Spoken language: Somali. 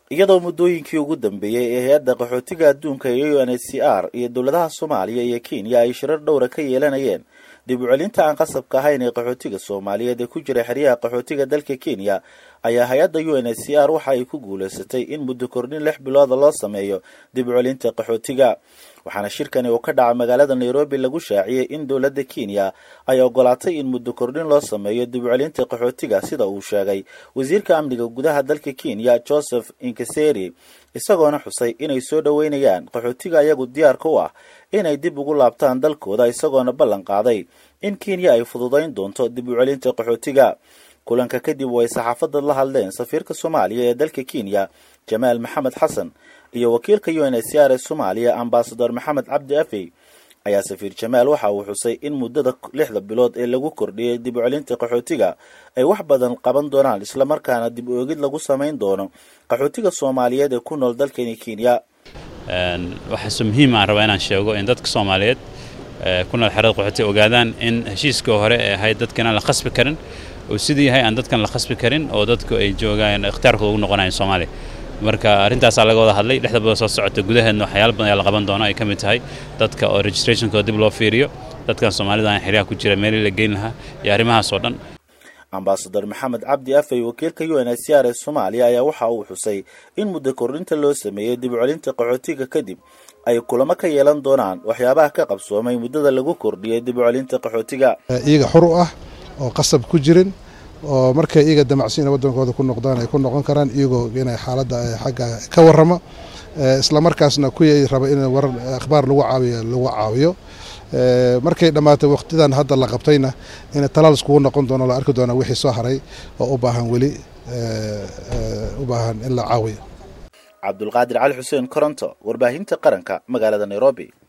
iyadoo muddooyinkii ugu dambeeyey ee hay-adda qaxootiga adduunka ee u n h c r iyo dowladaha soomaaliya iyo kenya ay shirar dhowra ka yeelanayeen dib u celinta aan qasabka ahayn ee qaxootiga soomaaliyeed ee ku jira xeryaha qaxootiga dalka kenya ayaa hay-adda u n h c r waxa ay ku guulaysatay in muddo kordhin lix bilooda loo sameeyo dib u celinta qaxootiga waxaana shirkani uu ka dhaca magaalada nairobi lagu shaaciyey in dowladda kenya ay ogolaatay in muddo kordhin loo sameeyo dib u celinta qaxootiga sida uu sheegay wasiirka amniga gudaha dalka kenya joseph inkaseri isagoona xusay inay soo dhoweynayaan qaxootiga ayagu diyaarka u ah inay dib ugu laabtaan dalkooda isagoona ballan qaaday in kenya ay fududayn doonto dib u celinta qaxootiga kulanka kadib way saxaafadda la hadleen safiirka soomaaliya ee dalka kenya jamaal maxamed xasan iyo wakiilka u n h c r ee soomaaliya ambasador maxamed cabdi afey ayaa safiir jamaal waxa uu xusay in muddada lixda bilood ee lagu kordhiyey dib u celinta qaxootiga ay wax badan qaban doonaan islamarkaana dib u eegid lagu samayn doono qaxootiga soomaaliyeed ee ku nool dalkani kenya waxaase muhiim aan rabaa inaan sheego in dadka soomaaliyeed ku nool xerada qaxootiga ogaadaan in heshiiskii hore ee ahayd dadka inaan la khasbi karin oo siduu yahay aan dadkan la khasbi karin oo dadku ay joogaan ikhtiyaarkooda ugu noqonayan soomaaliya marka arrintaasaa laga wada hadlay lixda bilood soo socota gudaheedna waxyaala badan ayaa la qaban doona ay ka mid tahay dadka oo registrationkooda dib loo fiiriyo dadkan soomaalida aan xeryaha ku jira meelii la geyn lahaa iyo arrimahaas oo dhan ambasador maxamed cabdi afey wakiilka u n h c r ee soomaaliya ayaa waxa uu xusay in muddo kordhinta loo sameeyey dib u celinta qaxootiga kadib ay kulamo ka yeelan doonaan waxyaabaha ka qabsoomay muddada lagu kordhiyey dib u celinta qaxootiga iyaga xur u ah oo qasab ku jirin oo markay iyaga damacsiina waddankooda ku noqdaan ay ku noqon karaan iyagoo inay xaaladda xagga ka warramo islamarkaasna kuwii raba in war akhbaar lagu caawiyo lagu caawiyo markay dhammaatay wakhtidan hadda la qabtayna in talaal iskugu noqon doono la arki doona wixii soo haray oo u baahan weli u baahan in la caawiyo cabdulqaadir cali xuseen koronto warbaahinta qaranka magaalada nairobi